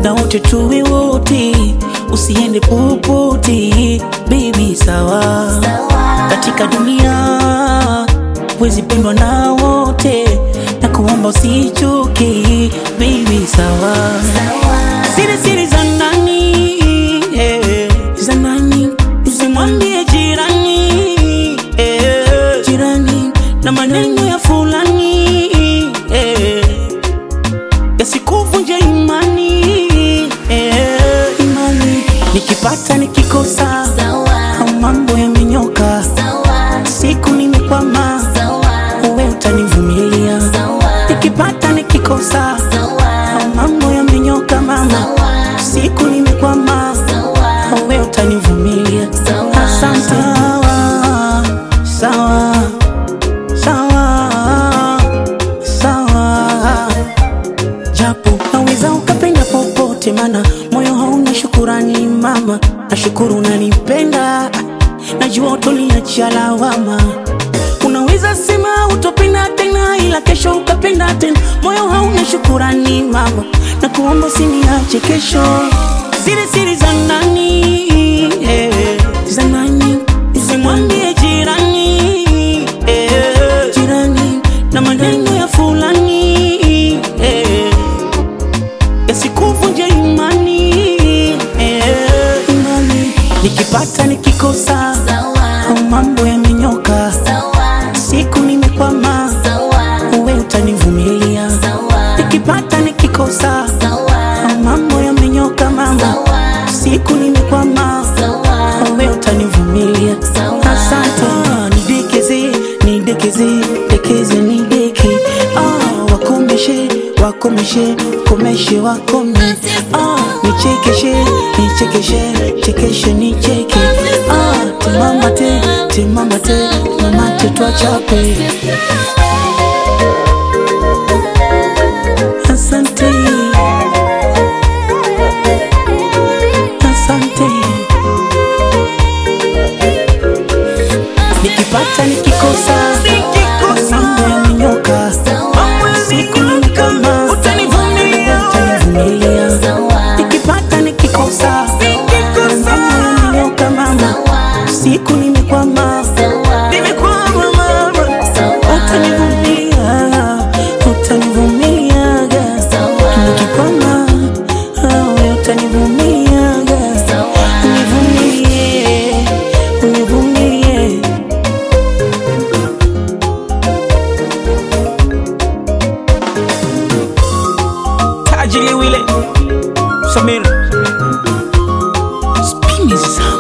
muda wote tuwe wote, usiende popote baby, sawa katika dunia wezi pendwa na wote, na kuomba usichoke baby, sawa siri siri za nani eh, za nani usimwambie jirani eh, jirani na maneno ya fulani eh, yasikuvunje imani eh, imani nikipata nikikosa mambo yamenyoka siku nimekwama uwe utanivumilia nikipata nikikosa mambo yamenyoka mama siku nimekwama uwe utanivumilia asante sawa sawa sawa sawa japo naweza ukapenda popote, mana moyo hauna shukurani mama. Nashukuru unanipenda, najua utoniachia lawama. Unaweza sema utopenda tena, ila kesho ukapenda tena. Moyo hauna shukurani mama, na kuomba usiniache kesho. Siri siri za nani eh, za nani usimwambie jirani eh, jirani na maneno ya fulani eh, yasikuvunje imani eh, imani nikipata nikikosa au mambo yamenyoka siku nimekwama uwe utanivumilia nikipata nikikosa au mambo yamenyoka mama siku nimekwama uwe utanivumilia asante nidekeze nidekeze dekeze nideke ah, wakomeshe wakomeshe komeshe wakome ah, nichekeshe nichekeshe chekeshe nicheke ah, timamate timamate mamate twachape asante asante nikipata nikikosa mambo yamenyoka siku ni kama utanivumilia nikipata nikikosa mambo yamenyoka mama siku nimekwama nimekwama mama utanivumilia utanivumiliaga nikikwama awe utanivumiliaga univumilie univumilie tajili wile samir spini zangu